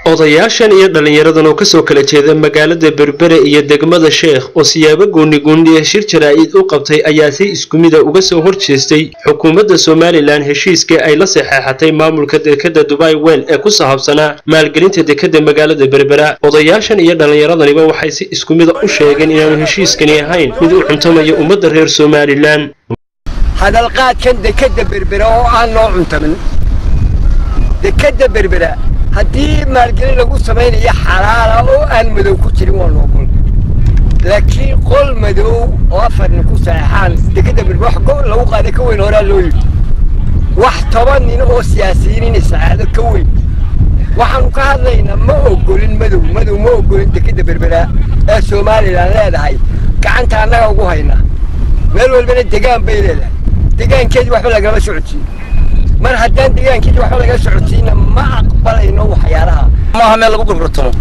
odayaashan iyo dhallinyaradan oo kasoo kala jeeda magaalada berbere iyo degmada sheekh oo siyaabo gooni gooniya shir jaraa'id u qabtay ayaa si isku mida uga soo horjeestay xukuumadda somalilan heshiiskii ay la saxeexatay maamulka dekadda dubai wel ee ku sahabsanaa maalgelinta dekadda magaalada berbera odayaashan iyo dhallinyaradaniba waxay si isku mida u sheegeen inaanu heshiiskani ahayn mid u cuntamaya ummadda reer somalilan hadalqaadkan dekadda berbera oo aan noo cuntamin dekadda berbera haddii maalgelin lagu samaynayo xalaala oo aan madow ku jirin waa noogol laakiin qol madow oo afarnin ku saxeexaan dekadda berbera wax go lagu qaaday ka weyn horaa loo yidhi wax toban nin oo siyaasiyiin sacaado ka weyn waxaanu ka hadlaynaa ma ogolin madow madow ma ogolin dekadda berbera ee somalilan leedahay gacanta annaga ugu haynaa meel walbana degaan bay leedahay degaankeedii waxba lagama socodsiin mar haddaan degaankeedii waxba laga socodsiina ma aqbalayno waxyaalaha maaha meel lagu gurgurtamo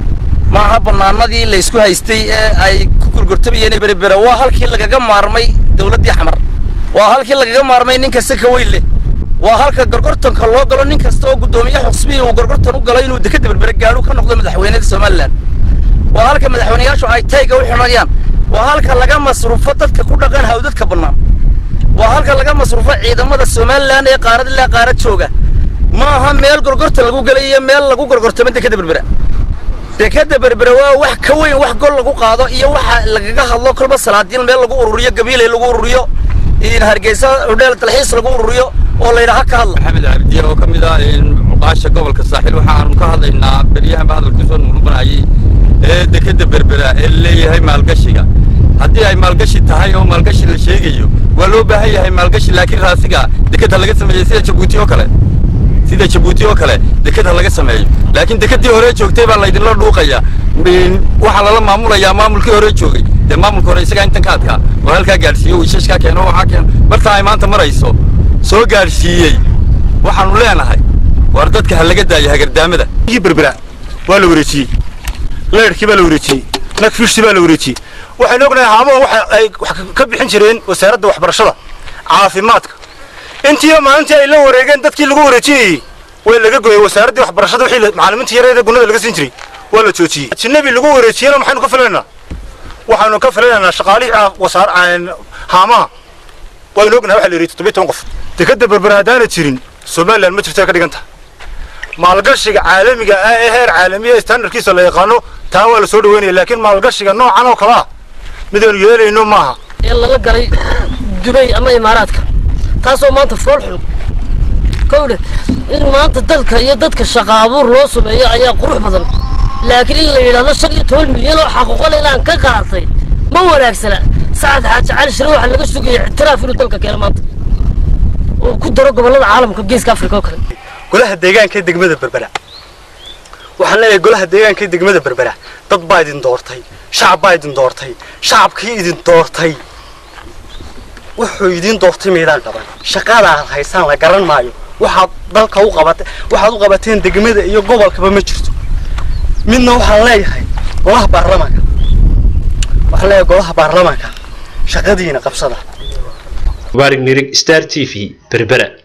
maaha bannaanadii laysku haystay ee ay ku gurgurtamayeen berbera waa halkii lagaga maarmay dawladdii xamar waa halkii lagaga maarmay nin kasta ka weyn leh waa halka gorgortanka loo galo nin kasta oo guddoomiye xusbihi uu gorgortan u galo inuu dekadda berbere gaadhu ka noqdo madaxweynada somalilan waa halka madaxweyneyaashu ay tayga u xidhanayaan waa halka laga masruufo dadka ku dhaqan hawdadka bannaan waa halka laga masruufo ciidamada somalilan ee qaarad ilaa qaarad jooga ma aha meel gorgorta lagu gelay iyo meel lagu gorgortamo dekadda berbera dekadda berbera waa wax ka weyn wax gol lagu qaado iyo waxa lagaga hadlo kolba salaadiin meel lagu ururiyo gabiilay lagu ururiyo hargeysa hodheel dalxiis lagu ururiyo oo layidhaha ka hadla maxamed cabdiye oo ka mid ah muqaasha gobolka saaxiil waxaanu ka hadlaynaa beryahanba hadalkiisoo nuqnuqanayay ee dekadda berbera ee leeyahay maalgashiga haddii ay maalgashi tahay oo maalgashi la sheegayo waa loo baahan yahay maalgashi laakiin raasiga dekadda laga sameeyey sida jabuuti oo kale sida jabuuti oo kale dekadda laga sameeyo laakiin dekaddii hore joogtay baa laydinla dhuuqaya waxaa lala maamulayaa maamulkii hore joogay dee maamulka hore isagaa intan ka adkaa oo halkaa gaadhsiiyo wiishashkaa keeno waxaa keeno martaa ay maanta marayso soo gaadhsiiyey waxaanu leenahay war dadka ha laga daayo hagardaamada berbera waa la wareejiyey leyrhkii baa la wareejiyey nagfishtii baa la wareejiyey waxaynu ognahay haamaha waxa ay wax ka bixin jireen wasaaradda waxbarashada caafimaadka intiiba maalintii ay la wareegeen dadkii lagu wareejinayey way laga gooyey wasaaraddii waxbarashada wixii macallimiinta yareeda gunnada laga siin jiray waa la joojiyey ajnabi lagu wareejiyena maxaynu ka filaynaa waxaanu ka filaynaynaa shaqaalihii wasaar haamaha waynu ognahay waxa la yidhi toddobiyo toban qof dekadda berbera haddaana jirin somalilan ma jirto ka dhigan tahay maalgashiga caalamiga ah ee heer caalamiya standardkiisa la yaqaano taa waa la soo dhaweynaya laakiin maalgashiga noocan oo kale ah midaynu yeelayno maaha ee lala galay dubay ama imaaraadka taasoo maanta fool xun kowdhe in maanta dadka iyo dadka shaqa abuur loo sameeyo ayaa qurux badan laakiin in la yidhahdo shan iyo toban milyan oo xaquuqal inaan ka qaatay ma wanaagsana sacad xaaji cali shire waxaa laga sugaya ictiraaf inuu dalka keeno maanta oo ku daro gobollada caalamka geeska afrika oo kale golaha deegaanka ee degmada berbera waxaan leeyahay golaha deegaanka ee degmada berbera dad baa idin doortay shacab baa idin doortay shacabkii idin doortay wuxuu idin doortay maydaan qaban shaqada aad haysaan la garan maayo waxaad dalka u qabatay waxaad u qabateen degmada iyo gobolkaba ma jirto midna waxaan leeyahay golaha baarlamaanka waxaan leeyahay golaha baarlamaanka shaqadiina qabsada mubaarig nirig star t v berbera